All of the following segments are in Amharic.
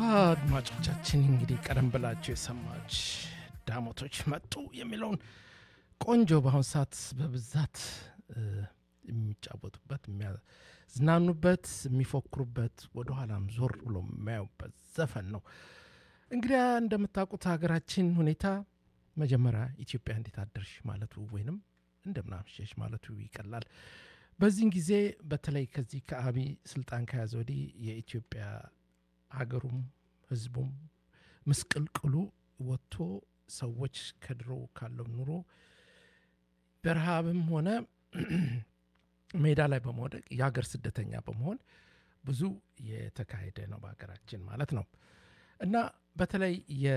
አድማጮቻችን እንግዲህ ቀደም ብላችሁ የሰማች ዳሞቶች መጡ የሚለውን ቆንጆ በአሁን ሰዓት በብዛት የሚጫወቱበት የሚያዝናኑበት የሚፎክሩበት ወደኋላም ዞር ብሎ የሚያዩበት ዘፈን ነው። እንግዲያ እንደምታውቁት ሀገራችን ሁኔታ መጀመሪያ ኢትዮጵያ እንዴት አደርሽ ማለቱ ወይንም እንደምናምሸሽ ማለቱ ይቀላል። በዚህን ጊዜ በተለይ ከዚህ ከአብይ ስልጣን ከያዘ ወዲህ የኢትዮጵያ ሀገሩም ህዝቡም ምስቅልቅሉ ወጥቶ ሰዎች ከድሮ ካለው ኑሮ በረሃብም ሆነ ሜዳ ላይ በመውደቅ የሀገር ስደተኛ በመሆን ብዙ የተካሄደ ነው በሀገራችን ማለት ነው እና በተለይ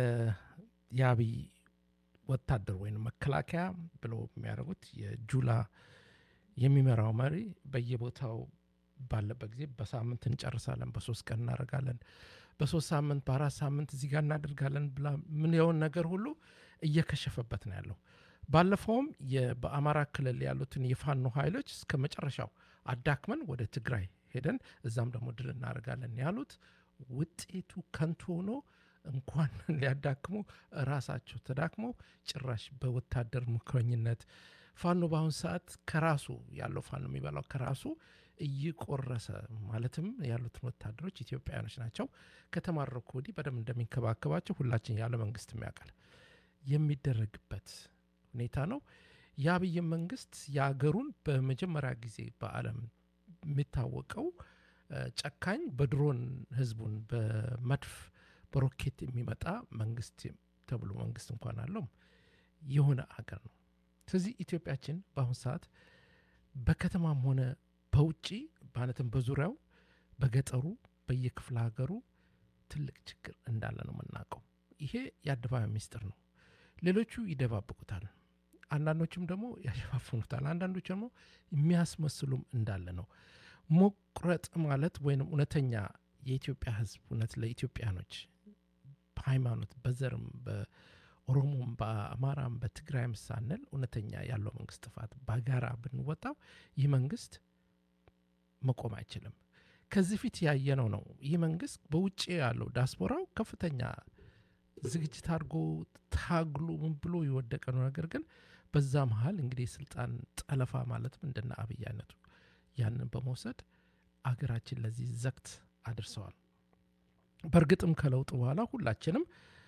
የአብይ ወታደር ወይም መከላከያ ብለው የሚያደርጉት የጁላ የሚመራው መሪ በየቦታው ባለበት ጊዜ በሳምንት እንጨርሳለን፣ በሶስት ቀን እናደርጋለን፣ በሶስት ሳምንት በአራት ሳምንት እዚህ ጋር እናደርጋለን ብላ ምንየውን ነገር ሁሉ እየከሸፈበት ነው ያለው። ባለፈውም በአማራ ክልል ያሉትን የፋኖ ኃይሎች እስከ መጨረሻው አዳክመን ወደ ትግራይ ሄደን እዛም ደግሞ ድል እናደርጋለን ያሉት ውጤቱ ከንቱ ሆኖ እንኳን ሊያዳክሙ ራሳቸው ተዳክመው ጭራሽ በወታደር ምክረኝነት ፋኖ በአሁን ሰዓት ከራሱ ያለው ፋኖ የሚበላው ከራሱ እየቆረሰ ማለትም ያሉትን ወታደሮች ኢትዮጵያውያኖች ናቸው። ከተማረኩ ወዲህ በደንብ እንደሚንከባከባቸው ሁላችን ያለ መንግስት ያውቃል የሚደረግበት ሁኔታ ነው። የአብይ መንግስት የአገሩን በመጀመሪያ ጊዜ በዓለም የሚታወቀው ጨካኝ በድሮን ህዝቡን በመድፍ በሮኬት የሚመጣ መንግስት ተብሎ መንግስት እንኳን አለው የሆነ አገር ነው። ስለዚህ ኢትዮጵያችን በአሁኑ ሰዓት በከተማም ሆነ በውጭ ማለትም በዙሪያው በገጠሩ በየክፍለ ሀገሩ ትልቅ ችግር እንዳለ ነው የምናውቀው። ይሄ የአደባባይ ሚስጥር ነው። ሌሎቹ ይደባብቁታል፣ አንዳንዶችም ደግሞ ያሸፋፍኑታል፣ አንዳንዶች ደግሞ የሚያስመስሉም እንዳለ ነው። መቁረጥ ማለት ወይም እውነተኛ የኢትዮጵያ ህዝብ እውነት ለኢትዮጵያኖች በሃይማኖት በዘርም በኦሮሞም በአማራም በትግራይም ሳንል እውነተኛ ያለው መንግስት ጥፋት በጋራ ብንወጣው ይህ መንግስት መቆም አይችልም። ከዚህ ፊት ያየነው ነው። ይህ መንግስት በውጭ ያለው ዲያስፖራው ከፍተኛ ዝግጅት አድርጎ ታግሎ ምን ብሎ የወደቀ ነው። ነገር ግን በዛ መሀል እንግዲህ የስልጣን ጠለፋ ማለትም እንደነ አብይ አይነቱ ያንን በመውሰድ አገራችን ለዚህ ዘግት አድርሰዋል። በእርግጥም ከለውጡ በኋላ ሁላችንም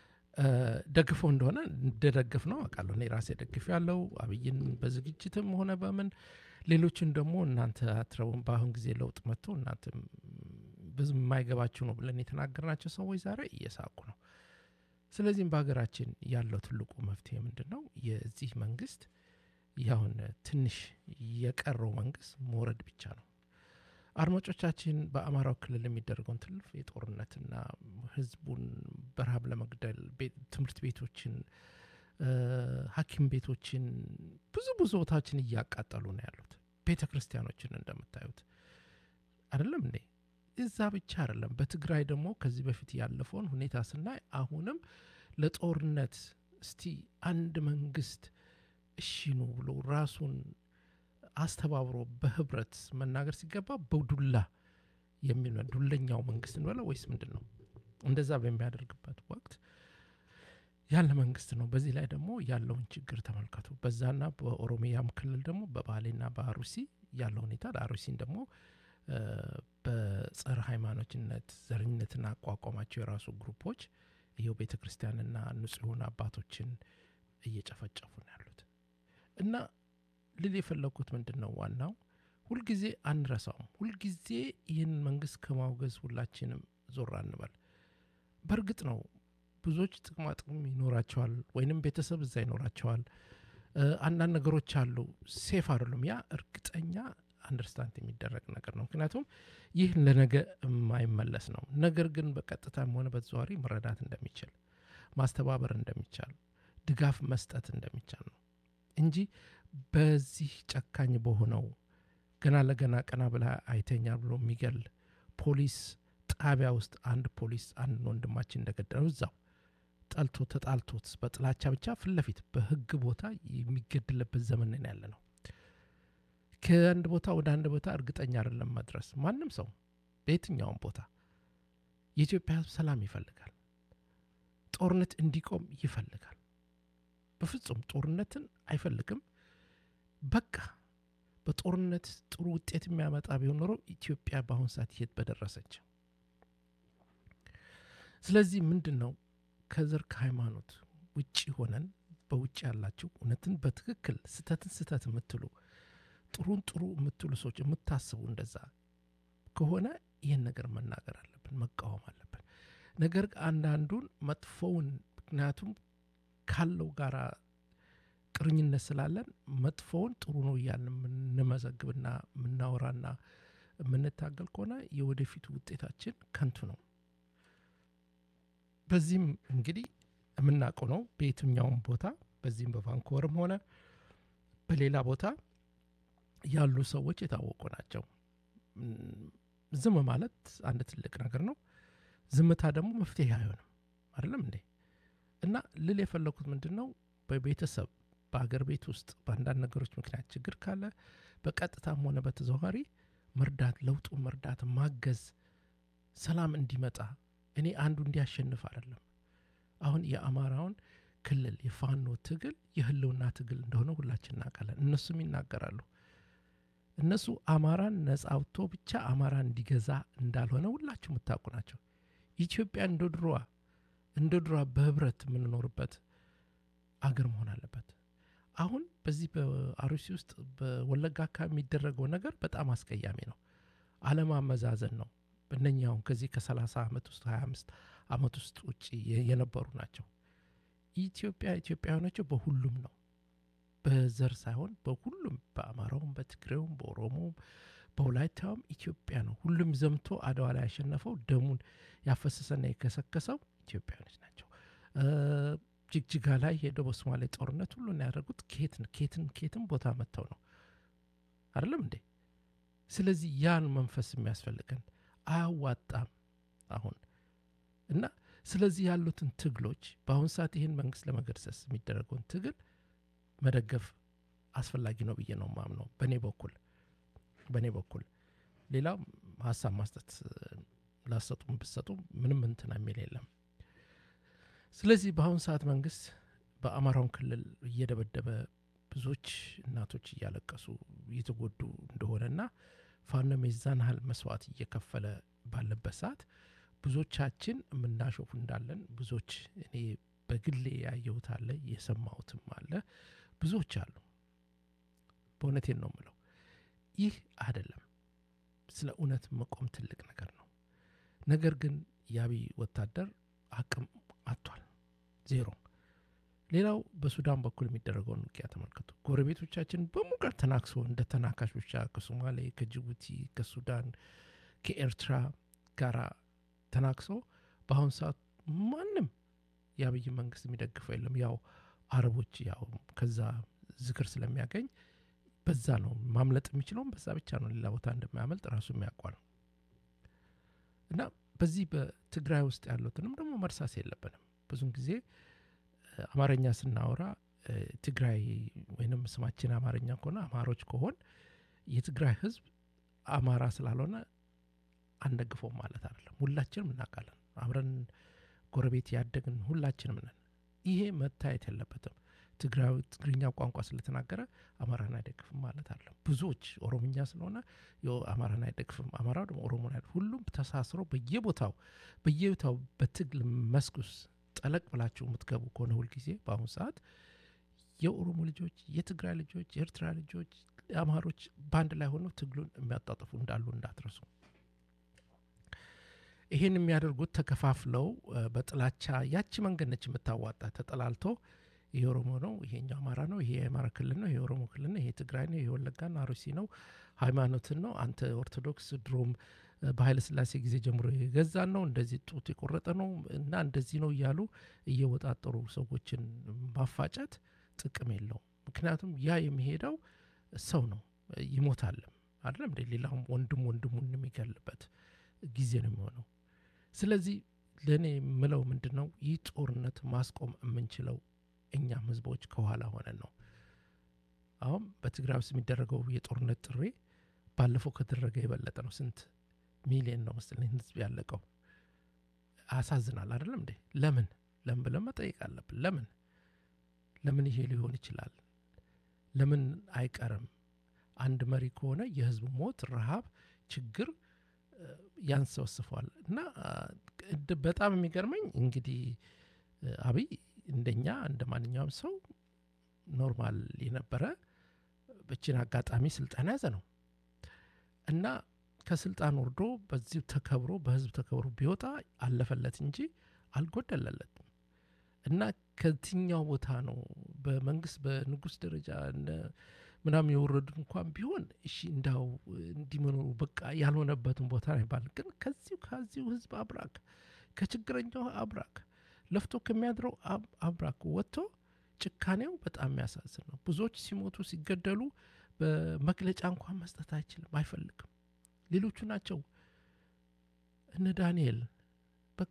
ደግፈው እንደሆነ እንደደግፍ ነው አውቃለሁ። እኔ ራሴ ደግፍ ያለው አብይን በዝግጅትም ሆነ በምን ሌሎችን ደግሞ እናንተ አትረቡም፣ በአሁን ጊዜ ለውጥ መጥቶ እናንተ ብዙ የማይገባችሁ ነው ብለን የተናገርናቸው ሰዎች ዛሬ እየሳቁ ነው። ስለዚህም በሀገራችን ያለው ትልቁ መፍትሄ ምንድን ነው? የዚህ መንግስት ያሁን ትንሽ የቀረው መንግስት መውረድ ብቻ ነው። አድማጮቻችን በአማራው ክልል የሚደረገውን ትልፍ የጦርነትና ህዝቡን በረሃብ ለመግደል ትምህርት ቤቶችን፣ ሐኪም ቤቶችን ብዙ ብዙ ቦታዎችን እያቃጠሉ ነው ያሉት። ቤተ ክርስቲያኖችን እንደምታዩት አይደለም እንዴ? እዛ ብቻ አይደለም። በትግራይ ደግሞ ከዚህ በፊት ያለፈውን ሁኔታ ስናይ አሁንም ለጦርነት እስቲ አንድ መንግስት እሺኑ ብሎ ራሱን አስተባብሮ በህብረት መናገር ሲገባ በዱላ የሚል ዱለኛው መንግስት እንበለ ወይስ ምንድን ነው? እንደዛ በሚያደርግበት ወቅት ያለ መንግስት ነው። በዚህ ላይ ደግሞ ያለውን ችግር ተመልከቱ። በዛና በኦሮሚያም ክልል ደግሞ በባሌና በአሩሲ ያለው ሁኔታ ለአሩሲን ደግሞ በጸረ ሃይማኖትነት ዘረኝነትን አቋቋማቸው የራሱ ግሩፖች ይኸው ቤተ ክርስቲያንና ንጹሑን አባቶችን እየጨፈጨፉ ነው ያሉት እና ልል የፈለግኩት ምንድን ነው ዋናው ሁልጊዜ አንረሳውም። ሁልጊዜ ይህን መንግስት ከማውገዝ ሁላችንም ዞር አንበል። በእርግጥ ነው ብዙዎች ጥቅማ ጥቅም ይኖራቸዋል፣ ወይንም ቤተሰብ እዛ ይኖራቸዋል። አንዳንድ ነገሮች አሉ ሴፍ አይደሉም። ያ እርግጠኛ አንደርስታንድ የሚደረግ ነገር ነው። ምክንያቱም ይህ ለነገ የማይመለስ ነው። ነገር ግን በቀጥታም ሆነ በተዘዋዋሪ መረዳት እንደሚችል ማስተባበር እንደሚቻል ድጋፍ መስጠት እንደሚቻል ነው እንጂ በዚህ ጨካኝ በሆነው ገና ለገና ቀና ብላ አይተኛ ብሎ የሚገል ፖሊስ ጣቢያ ውስጥ አንድ ፖሊስ አንድ ወንድማችን እንደገደለው እዛው ጠልቶ ተጣልቶት በጥላቻ ብቻ ፊት ለፊት በህግ ቦታ የሚገድልበት ዘመን ያለ ነው። ከአንድ ቦታ ወደ አንድ ቦታ እርግጠኛ አይደለም መድረስ ማንም ሰው በየትኛውም ቦታ የኢትዮጵያ ሕዝብ ሰላም ይፈልጋል። ጦርነት እንዲቆም ይፈልጋል። በፍጹም ጦርነትን አይፈልግም። በቃ በጦርነት ጥሩ ውጤት የሚያመጣ ቢሆን ኖሮ ኢትዮጵያ በአሁኑ ሰዓት የት በደረሰች። ስለዚህ ምንድን ነው ከዘር ከሃይማኖት ውጭ ሆነን በውጭ ያላችሁ እውነትን በትክክል ስተትን ስተት የምትሉ ጥሩን ጥሩ የምትሉ ሰዎች የምታስቡ እንደዛ ከሆነ ይህን ነገር መናገር አለብን፣ መቃወም አለብን። ነገር አንዳንዱን መጥፎውን ምክንያቱም ካለው ጋራ ቅርኝነት ስላለን መጥፎውን ጥሩ ነው እያልን የምንመዘግብና የምናወራና የምንታገል ከሆነ የወደፊቱ ውጤታችን ከንቱ ነው። በዚህም እንግዲህ የምናውቀው ነው። በየትኛውም ቦታ በዚህም በቫንኮቨርም ሆነ በሌላ ቦታ ያሉ ሰዎች የታወቁ ናቸው። ዝም ማለት አንድ ትልቅ ነገር ነው። ዝምታ ደግሞ መፍትሄ አይሆንም። አይደለም እንዴ? እና ልል የፈለኩት ምንድን ነው በቤተሰብ በአገር ቤት ውስጥ በአንዳንድ ነገሮች ምክንያት ችግር ካለ በቀጥታም ሆነ በተዘዋዋሪ መርዳት፣ ለውጡ መርዳት፣ ማገዝ፣ ሰላም እንዲመጣ እኔ አንዱ እንዲያሸንፍ አይደለም። አሁን የአማራውን ክልል የፋኖ ትግል የህልውና ትግል እንደሆነ ሁላችን እናውቃለን። እነሱም ይናገራሉ። እነሱ አማራን ነጻ አውጥቶ ብቻ አማራን እንዲገዛ እንዳልሆነ ሁላችሁ የምታውቁ ናቸው። ኢትዮጵያ እንደ ድሮዋ እንደ ድሮዋ በህብረት የምንኖርበት አገር መሆን አለበት። አሁን በዚህ በአሩሲ ውስጥ በወለጋ አካባቢ የሚደረገው ነገር በጣም አስቀያሚ ነው። አለማመዛዘን ነው። እነኛውን ከዚህ ከ30 ዓመት ውስጥ 25 ዓመት ውስጥ ውጭ የነበሩ ናቸው። ኢትዮጵያ ኢትዮጵያ የሆነችው በሁሉም ነው፣ በዘር ሳይሆን በሁሉም በአማራውም፣ በትግሬውም፣ በኦሮሞውም፣ በወላይታውም ኢትዮጵያ ነው። ሁሉም ዘምቶ አድዋ ላይ ያሸነፈው ደሙን ያፈሰሰና የከሰከሰው ኢትዮጵያኖች ናቸው። ጅግጅጋ ላይ ሄደው በሶማሌ ጦርነት ሁሉን ያደረጉት ኬትን ኬትን ኬትን ቦታ መጥተው ነው አይደለም እንዴ? ስለዚህ ያን መንፈስ የሚያስፈልገን አያዋጣም አሁን እና ስለዚህ ያሉትን ትግሎች በአሁን ሰዓት ይህን መንግስት ለመገርሰስ የሚደረገውን ትግል መደገፍ አስፈላጊ ነው ብዬ ነው ማምነው። በእኔ በኩል በእኔ በኩል ሌላው ሀሳብ ማስጠት ላሰጡም ብሰጡ ምንም እንትና የሚል የለም። ስለዚህ በአሁን ሰዓት መንግስት በአማራውን ክልል እየደበደበ ብዙዎች እናቶች እያለቀሱ እየተጎዱ እንደሆነና ፋኖም የዛን ያህል መስዋዕት እየከፈለ ባለበት ሰዓት ብዙዎቻችን የምናሾፉ እንዳለን ብዙዎች እኔ በግሌ ያየሁት አለ የሰማሁትም አለ ብዙዎች አሉ። በእውነቴን ነው የምለው። ይህ አይደለም። ስለ እውነት መቆም ትልቅ ነገር ነው። ነገር ግን የአብይ ወታደር አቅም አጥቷል፣ ዜሮ። ሌላው በሱዳን በኩል የሚደረገውን ውጊያ ተመልከቱ። ጎረቤቶቻችን በሙቀት ተናክሶ እንደ ተናካሽ ብቻ ከሶማሌ፣ ከጅቡቲ፣ ከሱዳን፣ ከኤርትራ ጋራ ተናክሶ በአሁኑ ሰዓት ማንም የአብይ መንግስት የሚደግፈው የለም። ያው አረቦች ያው ከዛ ዝክር ስለሚያገኝ በዛ ነው ማምለጥ የሚችለውም በዛ ብቻ ነው። ሌላ ቦታ እንደማያመልጥ ራሱ የሚያውቋል። እና በዚህ በትግራይ ውስጥ ያሉትንም ደግሞ መርሳት የለብንም። ብዙን ጊዜ አማርኛ ስናወራ ትግራይ ወይንም ስማችን አማርኛ ከሆነ አማሮች ከሆን የትግራይ ህዝብ አማራ ስላልሆነ አንደግፈውም ማለት አይደለም። ሁላችንም እናውቃለን። አብረን ጎረቤት ያደግን ሁላችንም ነን። ይሄ መታየት የለበትም። ትግራዊ ትግርኛ ቋንቋ ስለተናገረ አማራን አይደግፍም ማለት አለ። ብዙዎች ኦሮምኛ ስለሆነ አማራን አይደግፍም፣ አማራው ደግሞ ኦሮሞን አይደግፍ። ሁሉም ተሳስሮ በየቦታው በየቦታው በትግል መስክ ውስጥ ጠለቅ ብላችሁ የምትገቡ ከሆነ ሁልጊዜ በአሁኑ ሰዓት የኦሮሞ ልጆች፣ የትግራይ ልጆች፣ የኤርትራ ልጆች፣ አማሮች በአንድ ላይ ሆነው ትግሉን የሚያጣጥፉ እንዳሉ እንዳትረሱ። ይህን የሚያደርጉት ተከፋፍለው በጥላቻ ያቺ መንገድ ነች የምታዋጣ ተጠላልቶ ይሄ ኦሮሞ ነው፣ ይሄኛው አማራ ነው፣ ይሄ የአማራ ክልል ነው፣ ይሄ ኦሮሞ ክልል ነው፣ ይሄ ትግራይ ነው፣ ይሄ ወለጋና አሩሲ ነው፣ ሃይማኖትን ነው፣ አንተ ኦርቶዶክስ ድሮም በኃይለ ሥላሴ ጊዜ ጀምሮ የገዛን ነው፣ እንደዚህ ጡት የቆረጠ ነው እና እንደዚህ ነው እያሉ እየወጣጠሩ ሰዎችን ማፋጨት ጥቅም የለውም። ምክንያቱም ያ የሚሄደው ሰው ነው ይሞታልም አይደለም እንደ ሌላውም ወንድም ወንድሙን የሚገልበት ጊዜ ነው የሚሆነው። ስለዚህ ለእኔ የምለው ምንድን ነው ይህ ጦርነት ማስቆም የምንችለው እኛም ህዝቦች ከኋላ ሆነን ነው። አሁን በትግራይ ውስጥ የሚደረገው የጦርነት ጥሪ ባለፈው ከተደረገ የበለጠ ነው። ስንት ሚሊዮን ነው መሰለኝ ህዝብ ያለቀው። ያሳዝናል አይደለም እንዴ? ለምን ለምን ብለን መጠየቅ አለብን። ለምን ለምን ይሄ ሊሆን ይችላል? ለምን አይቀርም? አንድ መሪ ከሆነ የህዝብ ሞት፣ ረሃብ፣ ችግር ያንሰወስፈዋል። እና በጣም የሚገርመኝ እንግዲህ አብይ እንደኛ እንደ ማንኛውም ሰው ኖርማል የነበረ በችን አጋጣሚ ስልጣን ያዘ ነው እና ከስልጣን ወርዶ በዚህ ተከብሮ በህዝብ ተከብሮ ቢወጣ አለፈለት እንጂ አልጎደለለትም። እና ከየትኛው ቦታ ነው በመንግስት በንጉስ ደረጃ ምናምን የወረዱ እንኳን ቢሆን እሺ እንዳው እንዲመኖሩ በቃ ያልሆነበትን ቦታ ነው ይባል። ግን ከዚሁ ከዚሁ ህዝብ አብራክ ከችግረኛው አብራክ ለፍቶ ከሚያድረው አብራክ ወጥቶ ጭካኔው በጣም የሚያሳዝን ነው። ብዙዎች ሲሞቱ ሲገደሉ በመግለጫ እንኳን መስጠት አይችልም፣ አይፈልግም። ሌሎቹ ናቸው እነ ዳንኤል በቃ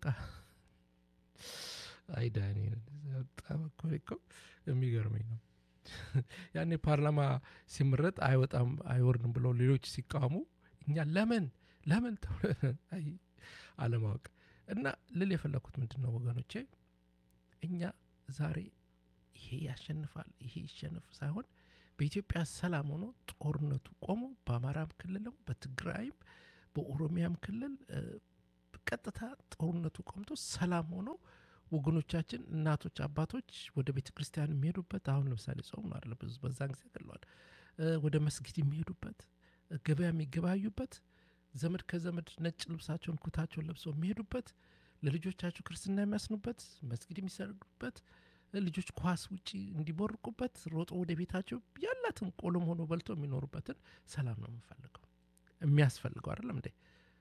አይ ዳንኤል በጣም እኮ የሚገርመኝ ነው። ያኔ ፓርላማ ሲመረጥ አይወጣም አይወርድም ብለው ሌሎች ሲቃወሙ እኛ ለምን ለምን አለማወቅ እና ልል የፈለግኩት ምንድን ነው ወገኖቼ፣ እኛ ዛሬ ይሄ ያሸንፋል ይሄ ይሸንፍ ሳይሆን በኢትዮጵያ ሰላም ሆኖ ጦርነቱ ቆሞ በአማራም ክልልም በትግራይም በኦሮሚያም ክልል ቀጥታ ጦርነቱ ቆምቶ ሰላም ሆኖ ወገኖቻችን እናቶች፣ አባቶች ወደ ቤተ ክርስቲያን የሚሄዱበት አሁን ለምሳሌ ጾም ነው አለ ብዙ በዛን ጊዜ ገለዋል። ወደ መስጊድ የሚሄዱበት ገበያ የሚገባዩበት ዘመድ ከዘመድ ነጭ ልብሳቸውን ኩታቸውን ለብሰው የሚሄዱበት ለልጆቻቸው ክርስትና የሚያስኑበት መስጊድ የሚሰግዱበት ልጆች ኳስ ውጪ እንዲቦርቁበት ሮጦ ወደ ቤታቸው ያላትን ቆሎም ሆኖ በልቶ የሚኖሩበትን ሰላም ነው የምንፈልገው የሚያስፈልገው አይደለም እንዴ?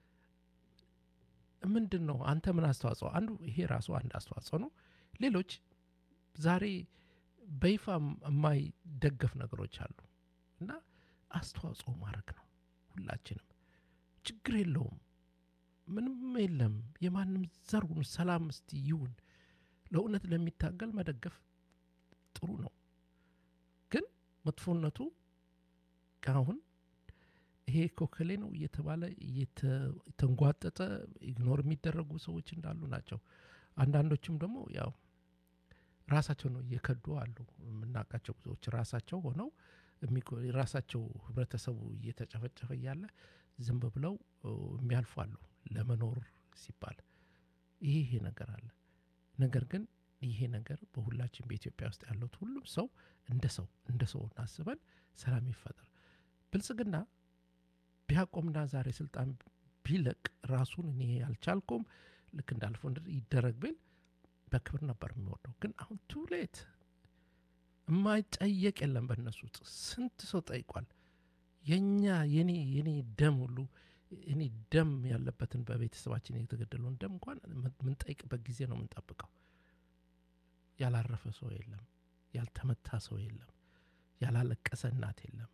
ምንድን ነው አንተ ምን አስተዋጽኦ አንዱ ይሄ ራሱ አንድ አስተዋጽኦ ነው። ሌሎች ዛሬ በይፋ የማይደገፍ ነገሮች አሉ እና አስተዋጽኦ ማድረግ ነው። ሁላችንም ችግር የለውም ምንም የለም። የማንም ዘሩን ሰላም እስቲ ይሁን ለእውነት ለሚታገል መደገፍ ጥሩ ነው። ግን መጥፎነቱ አሁን ይሄ ኮከሌ ነው እየተባለ እየተንጓጠጠ ኢግኖር የሚደረጉ ሰዎች እንዳሉ ናቸው። አንዳንዶችም ደግሞ ያው ራሳቸው ነው እየከዱ አሉ። የምናውቃቸው ብዙዎች ራሳቸው ሆነው ራሳቸው ህብረተሰቡ እየተጨፈጨፈ እያለ ዝም ብለው የሚያልፉ አሉ ለመኖር ሲባል ይሄ ይሄ ነገር አለ። ነገር ግን ይሄ ነገር በሁላችን በኢትዮጵያ ውስጥ ያሉት ሁሉም ሰው እንደ ሰው እንደ ሰው እናስበን ሰላም ይፈጠር። ብልጽግና ቢያቆምና ዛሬ ስልጣን ቢለቅ ራሱን እኔ አልቻልኩም ልክ እንዳልፈው ይደረግ ብል በክብር ነበር የሚወርደው። ግን አሁን ቱሌት የማይጠየቅ የለም በእነሱ ውስጥ ስንት ሰው ጠይቋል። የኛ የኔ የኔ ደም ሁሉ እኔ ደም ያለበትን በቤተሰባችን የተገደለውን ደም እንኳን የምንጠይቅበት ጊዜ ነው የምንጠብቀው። ያላረፈ ሰው የለም፣ ያልተመታ ሰው የለም፣ ያላለቀሰ እናት የለም።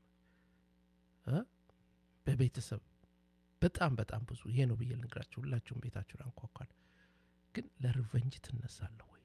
በቤተሰብ በጣም በጣም ብዙ ይሄ ነው ብዬ ልንገራችሁ። ሁላችሁም ቤታችሁን አንኳኳል። ግን ለሪቨንጅ ትነሳለህ ወይ?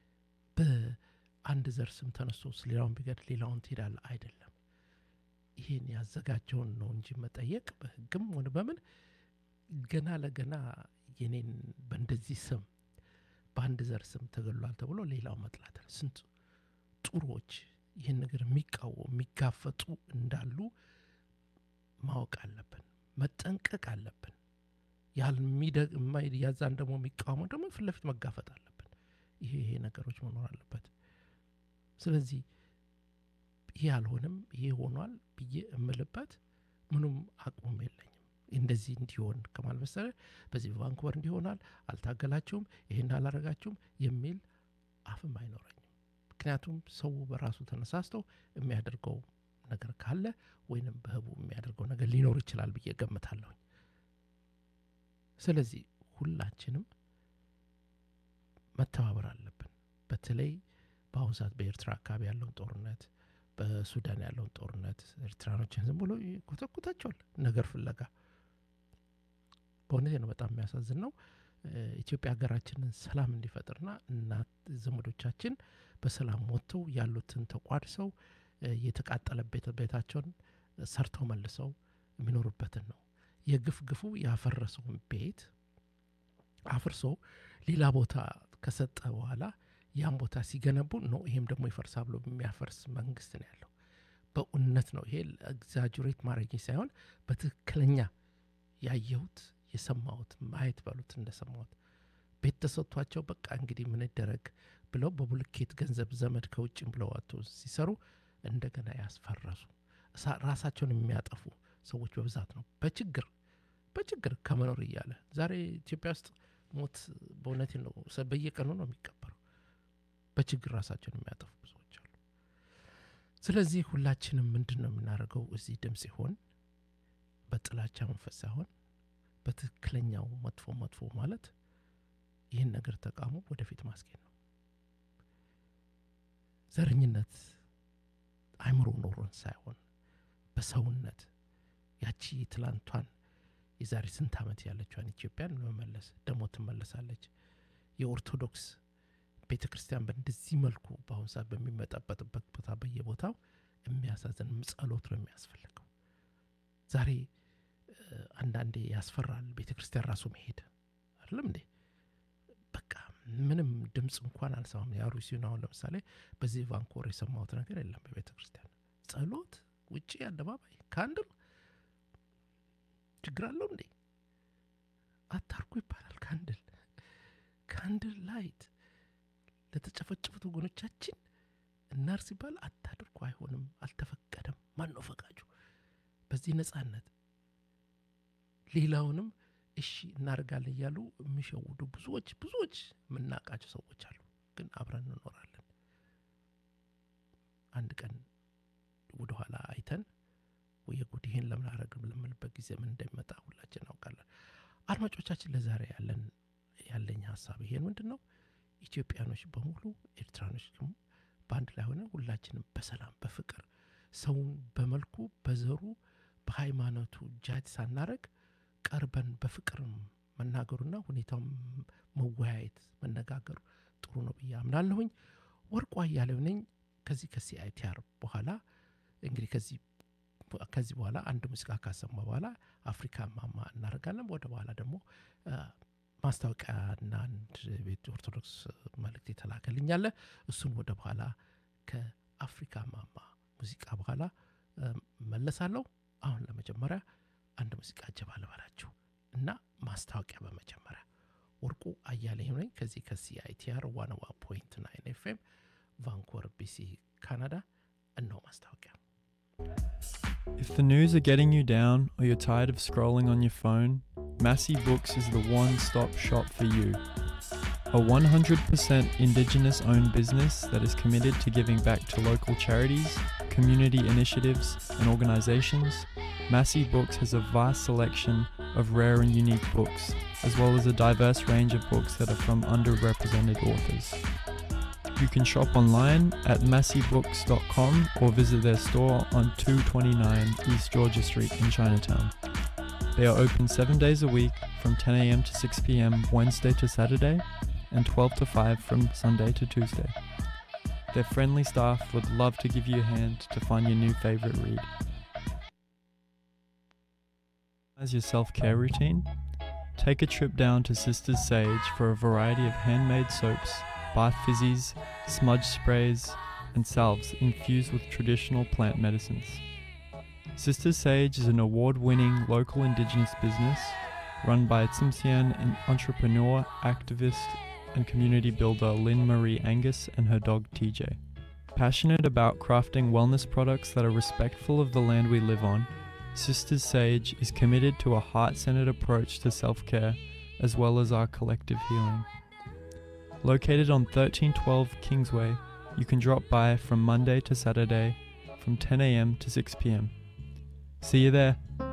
በአንድ ዘር ስም ተነስቶ ሌላውን ቢገድ ሌላውን ትሄዳለህ? አይደለም። ይሄን ያዘጋጀውን ነው እንጂ መጠየቅ በህግም ሆነ በምን ገና ለገና የኔን በእንደዚህ ስም በአንድ ዘር ስም ተገሏል ተብሎ ሌላው መጥላት ስንት ጥሩዎች ይህን ነገር የሚቃወሙ የሚጋፈጡ እንዳሉ ማወቅ አለብን፣ መጠንቀቅ አለብን። ያዛን ደግሞ የሚቃወመው ደግሞ ፊት ለፊት መጋፈጥ አለብን። ይሄ ይሄ ነገሮች መኖር አለበት። ስለዚህ ይሄ አልሆንም ይሄ ሆኗል ብዬ እምልበት ምኑም አቅሙም የለኝም። እንደዚህ እንዲሆን ከማል መሰለ በዚህ በቫንኩቨር እንዲሆናል አልታገላችሁም፣ ይህን አላረጋችሁም የሚል አፍም አይኖረኝም። ምክንያቱም ሰው በራሱ ተነሳስተው የሚያደርገው ነገር ካለ ወይንም በህቡ የሚያደርገው ነገር ሊኖር ይችላል ብዬ ገምታለሁኝ። ስለዚህ ሁላችንም መተባበር አለብን። በተለይ በአሁኑ ሰዓት በኤርትራ አካባቢ ያለውን ጦርነት፣ በሱዳን ያለውን ጦርነት ኤርትራኖችን ዝም ብሎ ይኮተኩታቸዋል ነገር ፍለጋ። በእውነቴ ነው፣ በጣም የሚያሳዝን ነው። ኢትዮጵያ ሀገራችንን ሰላም እንዲፈጥርና እናት ዘመዶቻችን በሰላም ወጥተው ያሉትን ተቋድሰው የተቃጠለ ቤታቸውን ሰርተው መልሰው የሚኖሩበትን ነው። የግፍ ግፉ ያፈረሰውን ቤት አፍርሶ ሌላ ቦታ ከሰጠ በኋላ ያን ቦታ ሲገነቡ ነው ይሄም ደግሞ ይፈርሳ ብሎ የሚያፈርስ መንግስት ነው ያለው። በእውነት ነው ይሄ ኤግዛጁሬት ማድረግ ሳይሆን በትክክለኛ ያየሁት የሰማሁት ማየት በሉት እንደሰማሁት ቤት ተሰጥቷቸው በቃ እንግዲህ ምን ይደረግ ብለው በቡልኬት ገንዘብ ዘመድ ከውጭም ብለው ወጥቶ ሲሰሩ እንደገና ያስፈረሱ ራሳቸውን የሚያጠፉ ሰዎች በብዛት ነው በችግር በችግር ከመኖር እያለ ዛሬ ኢትዮጵያ ውስጥ ሞት በእውነት ነው በየቀኑ ነው የሚቀበረው። በችግር ራሳቸውን የሚያጠፉ ብዙዎች አሉ። ስለዚህ ሁላችንም ምንድን ነው የምናደርገው? እዚህ ድምፅ ሲሆን በጥላቻ መንፈስ ሳይሆን በትክክለኛው መጥፎ መጥፎ ማለት ይህን ነገር ተቃውሞ ወደፊት ማስኬድ ነው። ዘረኝነት አይምሮ ኖሮን ሳይሆን በሰውነት ያቺ ትላንቷን የዛሬ ስንት ዓመት ያለችዋን ኢትዮጵያን ለመመለስ ደግሞ ትመለሳለች። የኦርቶዶክስ ቤተ ክርስቲያን በእንደዚህ መልኩ በአሁኑ ሰዓት በሚመጣበጥበት ቦታ በየቦታው የሚያሳዝን ጸሎት ነው የሚያስፈልገው። ዛሬ አንዳንዴ ያስፈራል ቤተ ክርስቲያን ራሱ መሄድ አይደለም እንዴ? በቃ ምንም ድምፅ እንኳን አልሰማም። የአሩሲን አሁን ለምሳሌ በዚህ ቫንኮር የሰማሁት ነገር የለም። በቤተ ክርስቲያን ጸሎት ውጭ አደባባይ ካንድል ችግር አለው እንዴ? አታርጉ ይባላል። ካንድል ካንድል ላይት ለተጨፈጨፉት ወገኖቻችን እናር ሲባል አታድርጉ፣ አይሆንም፣ አልተፈቀደም። ማን ነው ፈቃጁ? በዚህ ነጻነት ሌላውንም እሺ እናደርጋለን እያሉ የሚሸውዱ ብዙዎች ብዙዎች የምናውቃቸው ሰዎች አሉ። ግን አብረን እንኖራለን። አንድ ቀን ወደኋላ አይተን ወይ ጉድ ይህን ለምን አረግም ለምንበት ጊዜ ምን እንደሚመጣ ሁላችን እናውቃለን። አድማጮቻችን ለዛሬ ያለን ያለኝ ሀሳብ ይሄን ምንድን ነው? ኢትዮጵያኖች በሙሉ ኤርትራኖች ደግሞ በአንድ ላይ ሆነ ሁላችንም በሰላም በፍቅር ሰውን በመልኩ በዘሩ በሃይማኖቱ ጃጅ ሳናረግ ቀርበን በፍቅር መናገሩና ሁኔታው መወያየት መነጋገሩ ጥሩ ነው ብዬ አምናለሁኝ። ወርቁ አያሌው ነኝ ከዚህ ከሲአይቲአር በኋላ እንግዲህ ከዚህ ከዚህ በኋላ አንድ ሙዚቃ ካሰማ በኋላ አፍሪካ ማማ እናደርጋለን። ወደ በኋላ ደግሞ ማስታወቂያና አንድ ቤት ኦርቶዶክስ መልእክት የተላከልኛለ እሱን ወደ በኋላ ከአፍሪካ ማማ ሙዚቃ በኋላ መለሳለሁ። አሁን ለመጀመሪያ አንድ ሙዚቃ ጀባ ልበላችሁ እና ማስታወቂያ በመጀመሪያ ወርቁ አያሌው ነኝ ከዚህ ከሲአይቲአር ዋን ዋን ፖይንት ናይን ኤፍኤም ቫንኮር ቢሲ ካናዳ። እነሆ ማስታወቂያ። If the news are getting you down or you're tired of scrolling on your phone, Massey Books is the one stop shop for you. A 100% Indigenous owned business that is committed to giving back to local charities, community initiatives, and organizations, Massey Books has a vast selection of rare and unique books, as well as a diverse range of books that are from underrepresented authors. You can shop online at masseybooks.com or visit their store on 229 East Georgia Street in Chinatown. They are open seven days a week from 10 a.m. to 6 p.m. Wednesday to Saturday and 12 to 5 from Sunday to Tuesday. Their friendly staff would love to give you a hand to find your new favorite read. As your self care routine, take a trip down to Sisters Sage for a variety of handmade soaps, bath fizzies, smudge sprays, and salves infused with traditional plant medicines. Sisters Sage is an award winning local indigenous business run by Tsimshian and entrepreneur, activist, and community builder Lynn Marie Angus and her dog TJ. Passionate about crafting wellness products that are respectful of the land we live on, Sisters Sage is committed to a heart centered approach to self care as well as our collective healing. Located on 1312 Kingsway, you can drop by from Monday to Saturday from 10 a.m. to 6 p.m. See you there.